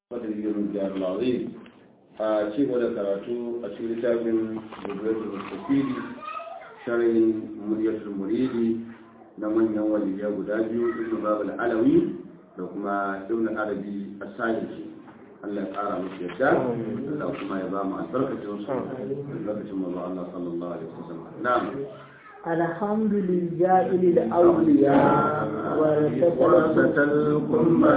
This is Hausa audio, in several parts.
قدر الجار العظيم شيء ولا كراتو أشير تابن بقية المستفيد شرع مرية المريد نمن يوم اليوم داجو ابن باب العلوي لكما ابن العربي الساجد Allah ya ƙara musu yadda Allah kuma ya ba mu albarkacin su albarkacin manzo Allah sallallahu alaihi wasallam na'am الحمد لله للأولياء ورثة القمة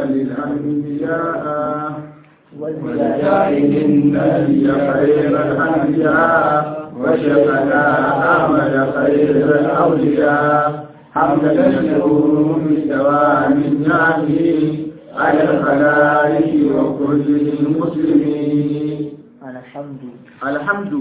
للأنبياء والجاهل النبي خير الأنبياء وشفنا أحمد خير الأولياء حمدا يشكر بدوام النعم على الخلائق وكل المسلمين الحمد الحمد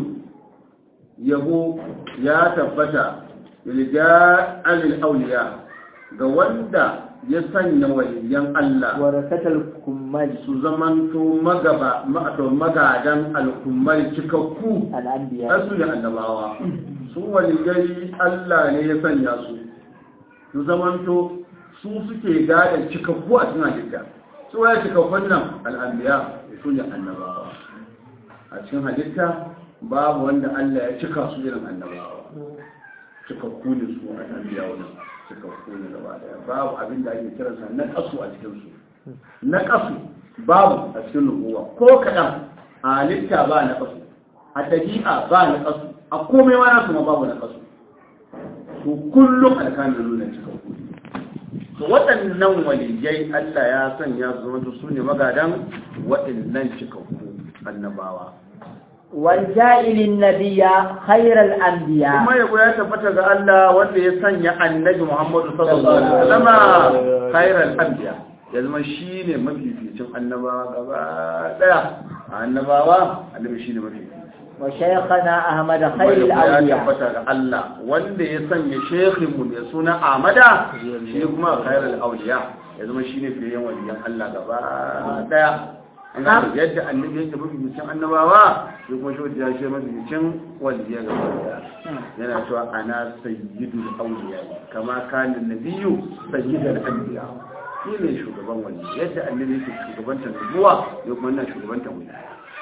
yabo ya tabbata lilja'al auliya ga wanda ya sanya waliyan Allah ورثة الكمال su zamanto magaba ma'ato magadan al'ummar cikakku الأنبياء asu da annabawa su waliyai Allah ne ya sanya su su zamanto su suke gadon cikakku a cikin halitta su ya cikakkun nan al'anbiya su ne annabawa a cikin halitta babu wanda Allah ya cika su irin annabawa cikakku ne su a annabiya wannan cikakku ne gaba daya babu abin da ake kiransa na kasu a cikin su na kasu babu a cikin nubuwa ko kaɗan a halitta ba na kasu a dabi'a ba na kasu a komai ma nasu ma babu na kasu to kullum alkanin nuna cikakku ne to waɗannan waliyai Allah ya sanya su zama su ne magadan waɗannan cikakku annabawa والجائل النبي خير الأنبياء kuma yabo ya tabbata ga Allah wanda ya sanya annabi Muhammadu sallallahu alaihi wasallam khairal anbiya ya zama shine mafificin annabawa gaba daya annabawa annabi shine mafifici وشيخنا أحمد kuma خير yabo ya الأولياء tabbata ga Allah wanda ya sanya shekhin mu mai suna Ahmada shi kuma khairal awliya ya zama shine fiyen waliyan Allah gaba daya an gane yadda annabi yake mafificin annabawa shi kuma shi ya ce mafificin waliya gaba daya yana cewa ana sayyidul awliya kama kana nabiyyu sayyidul anbiya shi ne shugaban wani yadda annabi yake shugabantar nubuwa ya kuma nan shugabantar wani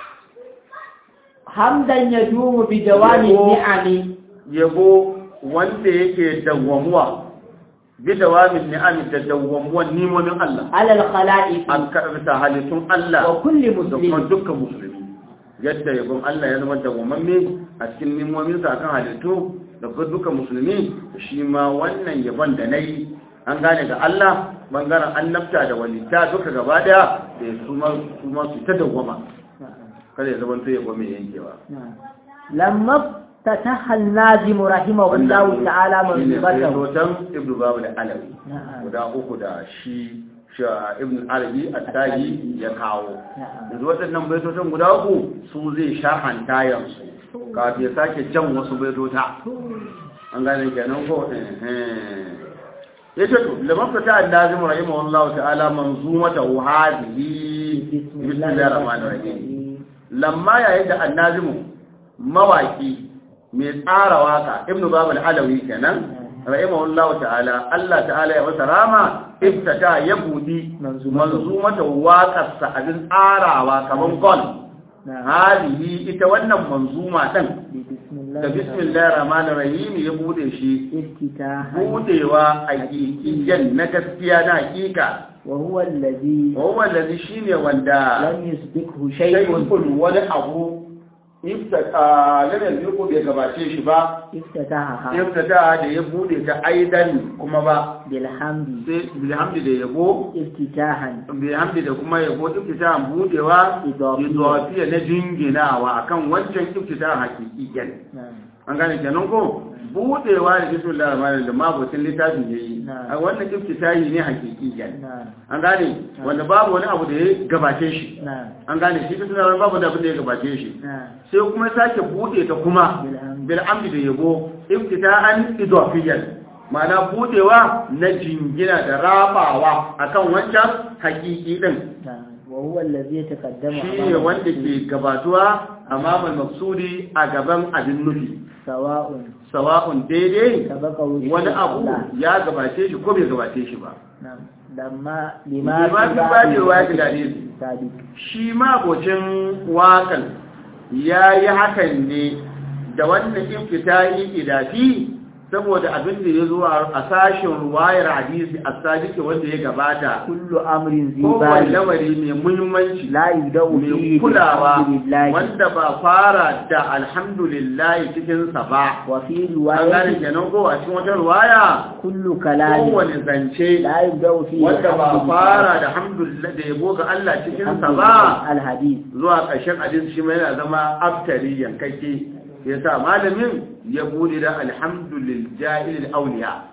حمدا يدوم بدوام النعم yabo wanda yake dawwamuwa bi dawamin ni'ami da dawwamuwan nimomin Allah على الخلائق an karɓi halittun Allah وكل da kuma مسلم dukkan musulmi yadda yabon Allah ya zama dawwamamme a cikin nimominsa akan halittu da kuma dukkan musulmi shi ma wannan yabon da na yi an gane ga Allah bangaren annabta da walita duka gaba daya da su ma su ma su ta dawwama kada ya zama to yabo mai yankewa نعم. لما افتتح الناظم رحمه الله تعالى منصبته hoton ibnu babu da alawi نعم guda uku da shi sha ibn arabi at-tahi ya kawo نعم yanzu waɗannan baitotan guda uku su zai sharhanta yansu kafin ya sake jan wasu baitota an gane kenan ko ya ce to lamar fata annazim rahimahullahu ta'ala manzumata hadhihi bismillahir rahmanir rahim lamma yayin da annazimu mawaki mai tsara waka ibnu babul alawi kenan rahimahullahu ta'ala Allah ta'ala ya masa rama iftata ya budi manzumata waƙarsa abin tsarawa kaman gol نعم hadihi ita wannan manzuma din بسم الله da bismillahir rahmanir rahim ya bude shi افتتاحا budewa a hakikiyan na gaskiya na hakika وهو الذي wa wallazi shine wanda لم يسبقه شيء shay'un wani abu iftata lam yazqu bai gabace shi ba افتتاحها iftata da ya bude ta aidan kuma ba بالحمد sai bilhamdi da yabo افتتاحا bilhamdi da kuma yabo iftita budewa Idafiya. idafiya na jinginawa akan wancan iftita hakikiyan نعم an gane kenan ko budewa da bismillahir rahmanir rahim mabutin littafin yayi Na'am. a wannan iftitahi ne hakikiyan نعم an gane wanda babu wani abu da ya gabace shi نعم an gane shi bismillahir rahmanir babu da abin da ya gabace shi نعم sai kuma sake bude ta kuma بالحمد bil amdi da yabo iftita'an idafiyan ma'ana budewa na jingina da rabawa akan wancan hakiki din نعم وهو الذي يتقدم shi ne أمام wanda المسجد ke gabatuwa a mamal maksudi a gaban abin nufi سواء sawa'un daidai سبقه شيء wani أو abu لا. ya gabace shi ko bai gabace shi ba نعم لما ma لما fi ba da ruwa da hadisi السابق shi mabocin wakan ya yi hakan ne da wannan iftitahi idafi saboda abin da ya zo a sashen ruwayar hadisi a sadiki wanda ya gabata كل أمر ذي kowane بال lamari mai muhimmanci لا يبدأ mai فيه kulawa بالحمد لله wanda ba fara da alhamdulillah cikinsa ba وفي an gane رواية kenan ko a cikin wata ruwaya كل كلام kowane zance لا يبدأ فيه wanda ba بالحمد fara لله da alhamdulillah da yabo ga Allah cikinsa الحمد ba لله الحديث zuwa ƙarshen hadisi shi ma yana zama aftari yankake ya sa malamin ya bude da alhamdulil jahilil auliya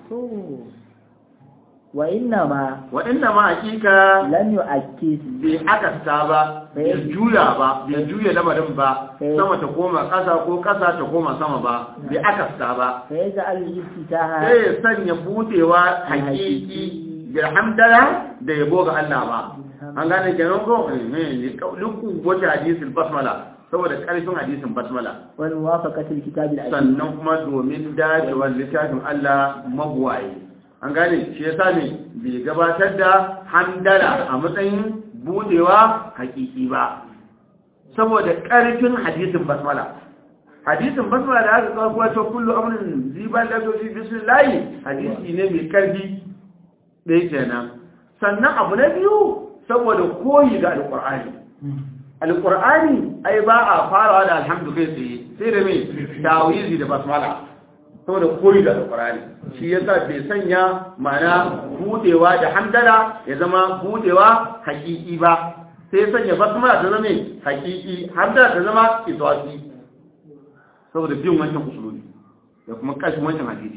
وإنما wa inna ma hakika لم يؤكد bai akasta ba bai juya ba bai juya lamarin ba sama ta koma ƙasa ko ƙasa ta koma sama ba bai akasta ba فيجعل الافتتاح sai ya sanya budewa hakiki da hamdala da yabo ga Allah ba an gane kenan ko eh duk wata hadisin basmala saboda karfin hadisin basmala والموافقة الكتاب العزيز sannan kuma domin dacewar littafin Allah mabuwaye an gane shi yasa ne bai gabatar da hamdala a matsayin budewa hakiki ba saboda karfin hadisin basmala hadisin basmala da aka kawo kuwa ta kullu amrin ziban da zoji bismillah hadisi ne mai karfi ɗaya kenan sannan abu na biyu saboda koyi da alƙur'ani alƙur'ani ai ba a farawa da alhamdu kai tsaye sai da mai tawizi da basmala saboda koyi da alƙur'ani shi yasa bai sanya mana budewa da hamdala ya zama budewa hakiki ba sai ya sanya basmala ta zama hakiki hamdala ta zama iswasi saboda bin wancan usuluni da kuma kashin wancan hadisi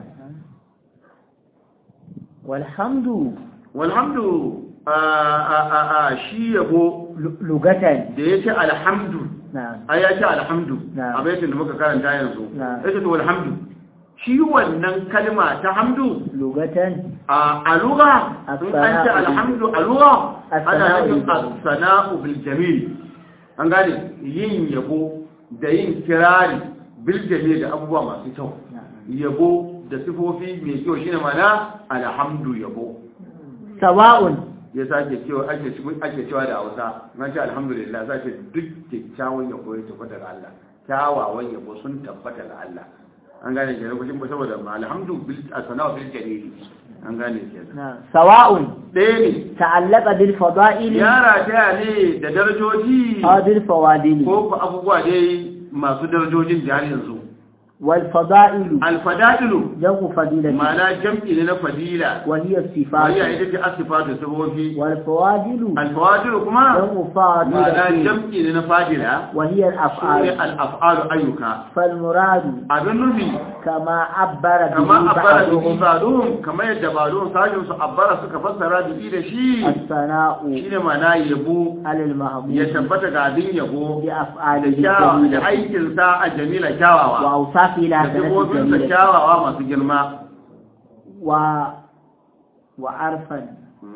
والحمد walhamdu a a a a shi yabo لغة da ya ce alhamdu نعم ai ya ce alhamdu Na'am. a baitin da muka karanta yanzu Na'am. ya ce to alhamdu shi wannan kalma ta hamdu لغة a a lugha in an ce As-sana'u. alhamdu a lugha ana As-sana'u. nufin as-sana'u bil jamil an gane yin yabo da yin kirari bil jamil da abubuwa masu kyau yabo da sifofi mai kyau shine mana alhamdu yabo سواء ya sake cewa ake ake cewa da Hausa na ce alhamdulillah za ce duk kyakkyawan yabo ya tabbata ga Allah kyawawan yabo sun tabbata ga Allah an gane ke lokacin ba saboda ma alhamdu bil asana bil jalili an gane ke نعم سواء ɗaya ne تعلق بالفضائل yara ta ne da darajoji أو بالفوادل ko ku abubuwa dai masu darajojin da har yanzu والفضائل alfadailu جمع فضيلة ma'ana jam'i ne na fadila وهي wani الصفات ita ce asifatu sabobi والفوادل alfawadilu kuma جمع ma'ana فاضلة jam'i ne na fadila وهي shine الأفعال al'af'alu ayyuka فالمراد abin nufi كما عبر به kama abbara da بعضهم ibadun kamar yadda badun sajin su abbara suka fassara da da shi الثناء shine mana yabo على ya المحمود tabbata ga abin yabo da بأفعاله kyawawa da الجميلة aikin sa a jamila kyawawa وأوصافه لا da تنسى sifofin sa الجميلة kyawawa masu girma و... وعرفا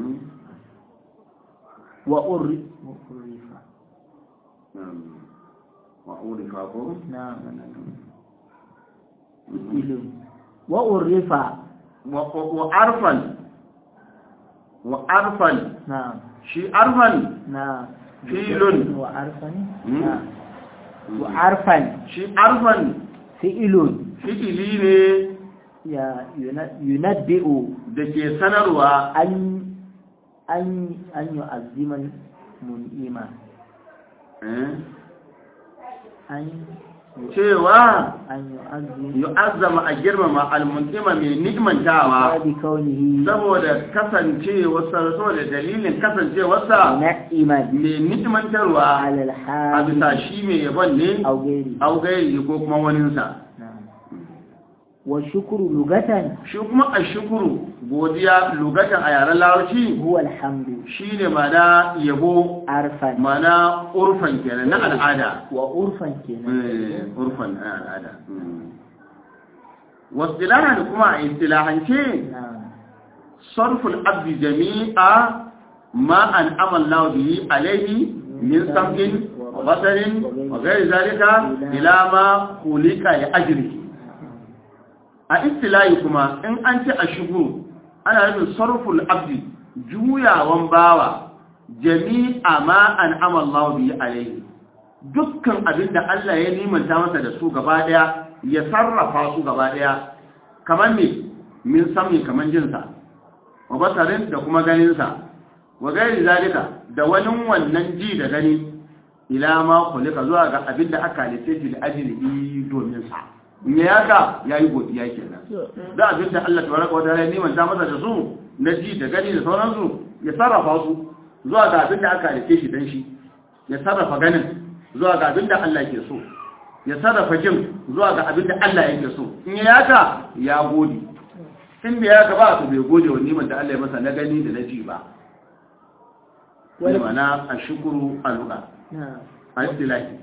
وأر... وأرفا wa'urifa ko نعم إلو. وأرفا wa arfan wa arfan نعم shi arfan نعم filun وعرفا مم. نعم وعرفا shi arfan فئل fi'ili ne يا- ين- ينبئ da ke sanarwa أن أن أن يعظم المنعم eh, أن cewa أن يعظم yu'azzama a girmama almuntima mai ni'mantawa بكونه saboda kasancewarsa saboda dalilin kasancewarsa منعما mai ni'mantarwa على a الحال bisa shi mai yabon ne أو غيره au gairi ko kuma waninsa نعم والشكر لغة shi kuma a shukuru godiya lugatan a yaren larabci هو الحمد shi ne mana yabo عرفا mana urfan kenan na al'ada وعرفا كنا Eh, urfan na al'ada wasilahan kuma a istilahance نعم sarful abdi jami'a ma an amalna bihi alayhi min sam'in wa basarin wa ghairi zalika ila ma khuliqa li ajrihi a istilahi kuma in an ce a shigo ana nufin sarful abdi juyawan bawa jami'a ma an'ama Allah bi alaihi dukkan abin da Allah ya nimanta masa da su gaba daya ya sarrafa su gaba daya kamar me min sami kamar jinsa wa basarin da kuma ganinsa wa gairi zalika da wani wannan ji da gani ila ma kulika zuwa ga abin da aka halitta shi da ajili domin sa in ya yaka yayi godiya kenan da abin da Allah tabaraka wa ta'ala ya nimanta masa da su na ji da gani da sauransu ya sarrafa su zuwa ga abin da aka halitta shi dan shi ya sarrafa ganin zuwa ga abin da Allah ke so ya sarrafa jin zuwa ga abin da Allah yake so in ya yaka ya gode in bai yaka ba to bai gode wa niman da Allah ya masa na gani da na ji ba wani mana a shukuru a luka a istilahi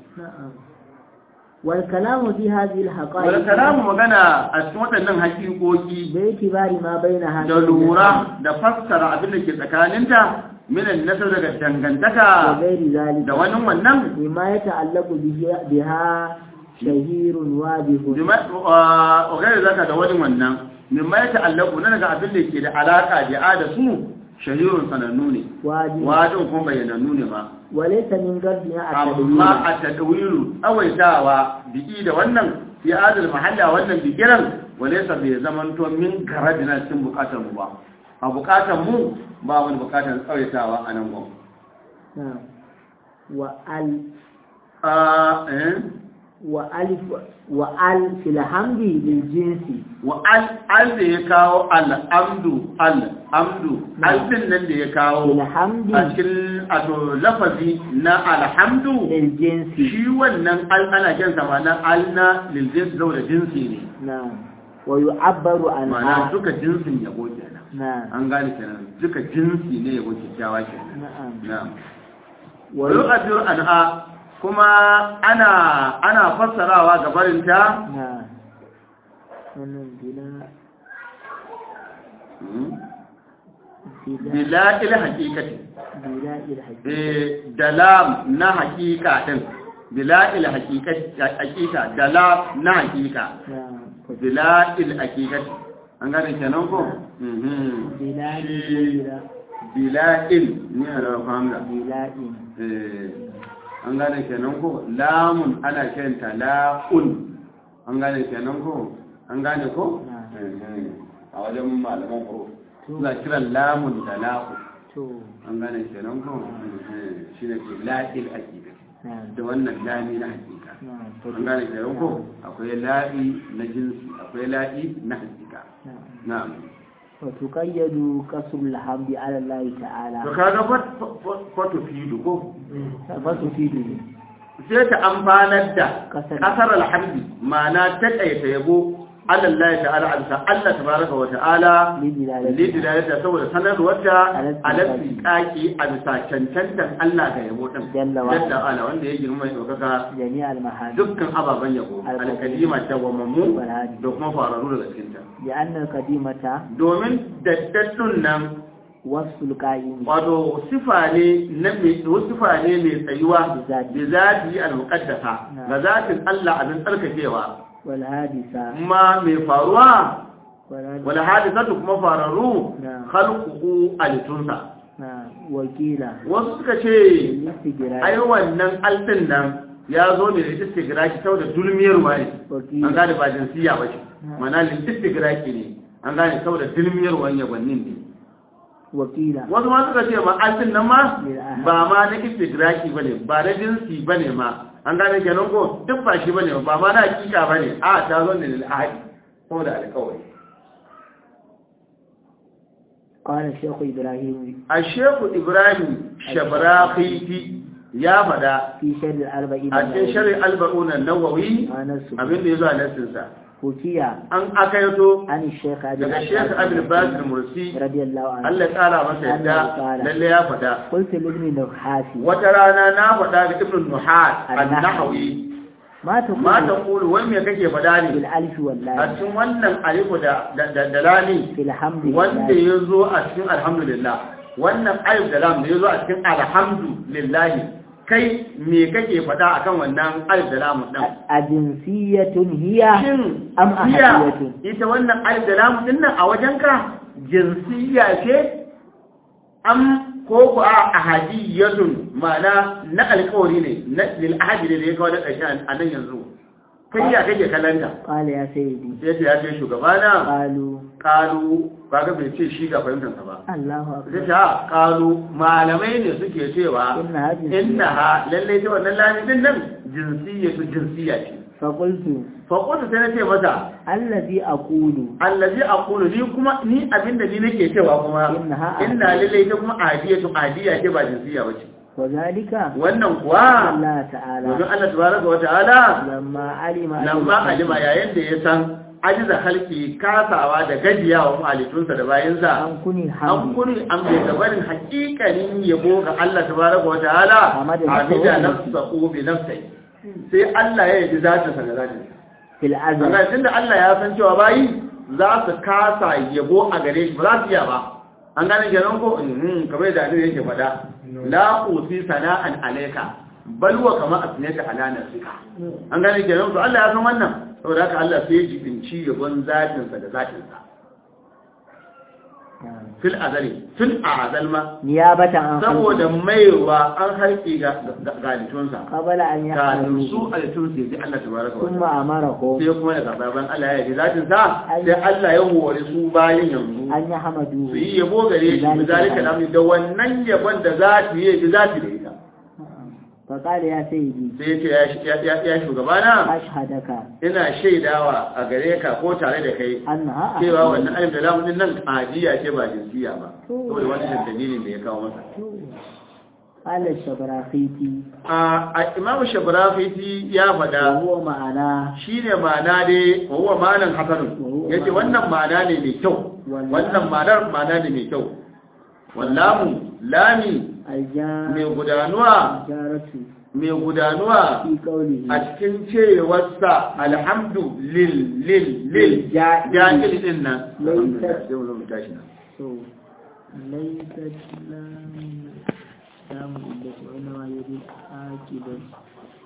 wal kalamu fi hadhihi al haqa'iq wal kalamu magana a cikin waɗannan haƙiƙoƙi da itibari ma baina da lura da fassara abin da ke tsakaninta minan nasar daga dangantaka وغير ذلك da wani wannan بما يتعلق به- بها شهير واضح ogare zaka da wani wannan mimma ya ta'allaku na daga abin da ke da alaka da da su shahirun sanannu ne واضح wajen kuma bayyanannu ne ma وليس من قصدها التدوين amma a tadawiru tsawaitawa biki da wannan fi adal mahalla wannan bikiran walaysa bai zamanto min garadina cikin bukatar mu ba a bukatar mu ba wani bukatar tsawaitawa a nan gwam نعم وال a eh وألف وأل في الحمد للجنس wa al al da ya kawo al'amdu al'amdu alfin nan da ya في kawo الحمد a cikin ato lafazi na alhamdu للجنس shi wannan al ana kyan sa na al na liljins zau da jinsi ne نعم ويعبر ma'ana عنها duka jinsin yabo kenan نعم an gane kenan duka jinsi ne yabo kyakkyawa kenan نعم na'am wa وي- yu'addiru anha kuma ana ana fassarawa ga barinta نعم wannan bila bila bila ila haqiqati bila ilhaji eh dalam na haqiqa din bila ila haqiqati haqiqa dalam na haqiqa نعم bila il haqiqati an gane kenan ko mhm bila Shi- bila bila il ni ala famla bila in eh an gane kenan ko lamun ana kiranta la'un an gane kenan ko an gane ko Na'am. Eh, a wajen malaman huruf To. suna kiran lamun da la'u to an gane kenan ko shi ne ke la'il hakika نعم da wannan lami na hakika نعم an gane kenan ko akwai la'i na jinsi akwai la'i na hakika نعم na'am وتقيد قصر الحمد على الله تعالى to kaga fato fido ko فتفيد sai ta amfanar da Kasar. kasar alhamdi ma'ana ta ƙaita yabo Allah ta'ala alsa Allah tabaraka wa ta'ala لدلالة lidilalata saboda sanarwar da Alaƙi. alaƙi ƙaƙi a bisa cancantan Allah ga yabo ɗin Jalla wa yadda ala wanda ya girma ya ɗaukaka جميع المحامد dukkan ababen yabo Alƙadima. alƙadima ta gwamammu والهادي da kuma fararru daga cikinta لأن القديمة domin daddaddun nan وصف القائم wato sifa ne na mai sifa ne mai tsayuwa da Bizati. zati al-muqaddasa Na. ga zatin Allah abin tsarkakewa والحادثة amma mai faruwa والحادثة wal hadisatu kuma fararru Na. khalquhu alitunsa نعم وكيلة wasu suka ce الاستجراء ai wannan altin nan ya zo ne da istigraki sau da dulmiyar wani an وكيلة gane ba jinsiya ba ce Na. mana istigraki ne an gane sau da dulmiyar wani yabannin ne وكيلة wasu ma suka ce ma altin nan ma Lil ahad. ba ma na istigraki bane ba na jinsi bane ma an gane kenan ko duk ba shi bane ba ma na hakika bane a ta zo ne lil ahadi ko da alƙawari قال الشيخ إبراهيم a shehu ibrahim shabrakhiti ya fada في شر الأربعين a cikin shari'a alba'una nawawi ما نسب abin da ya zo a nassinsa حكي an akayato عن الشيخ أبي daga shekh abin basir mursi رضي الله عنه Allah ya tsara masa yadda lalle ya fada قلت لابن نحاسي wata rana na fada ga ibn nuhat an-nahawi ما تقول ma ta kulu wai me kake fada ne بالألف a واللام cikin wannan alifu da da da lami في الحمد wanda لله ya zo a cikin alhamdulillah wannan alif da lam da ya zo a cikin alhamdulillah kai me kake fada akan wannan alif da lam din أجنسية هي shin Am jiya ahadiyatun? ita wannan alif da lam din nan a wajenka jinsiya ce am ko ku a ahadiyatun ma'ana na alƙawari ne na lil ahadi ne da ya kawo da ƙarshe a nan yanzu kai ya kake kallanta قال يا سيدي sai ta ya ce shugabana قالوا kalu kaga bai ce shi ga fahimtar sa ba الله sai أكبر ta kalu malamai ne suke cewa Inna ha jinsiyya. innaha lalle ta wannan lamin din nan jinsiyatu jinsiya ce فقلت fa qultu sai na ce masa الذي أقول allazi aqulu ni kuma ni abinda ni nake cewa kuma Innaha inna lalle ta kuma adiyatu adiya ce ba jinsiya bace وذلك wannan kuwa الله تعالى domin Allah tabaraka wa ta'ala لما علم lamma alima yayin da ya san ajiza halki kasawa da gajiyawa halittunsa da bayansa an kuni an hamdi kuri an bai gabarin hakikanin yabo ga Allah tabaraka wa ta'ala Hamada hamida nafsahu. nafsahu bi nafsihi sai Allah ya yi zatin sa da zatin fil sa azal Allah tunda Allah ya san cewa bayi za su kasa yabo a gare shi ba za su iya ba an gane kenan ko mhm kamar da annabi yake faɗa la usi sana'an alayka bal wa kama asnaka ala nafsika an gane kenan to Allah ya san wannan saboda haka Allah sai ya jibinci yabon zatin sa da zatin sa fil azali tun a azal ma niyabatan an saboda maiwa an harki ga galitunsa qabala an kafin yahdu su alitun sai ji Allah tabaraka wa thumma amarahu sai kuma daga baban Allah ya yi zatin sa sai Allah ya hore su bayin yanzu an yahmadu su yi yabo gare shi da zalika lamu da wannan yabon da za ta yi da za ta da ita fa qala ya sayyidi sai ya ce ya- ya ya shugabana ashhadaka ina shaidawa a gare ka ko tare da kai annaha cewa wannan alif da lamun din nan ajiya ce ba jinsiya ba saboda wannan dalilin da ya kawo masa qala shabrakhiti a a imamu shabrafiti ya wa faɗa huwa ma'ana shi ne ma'ana dai wawa ma'anan hasanun ya ce wannan ma'ana ne mai kyau wannan ma'anar ma'ana ne mai kyau wallamu lami alja mai gudanuwa jaratu mai gudanuwa fi qawlihi a cikin cewarsa alhamdu lil lil lil Ja'il. ja'il din nan Laysat- sai mu zo mu tashi nan so laysat lam samu da wani wa yuri akibat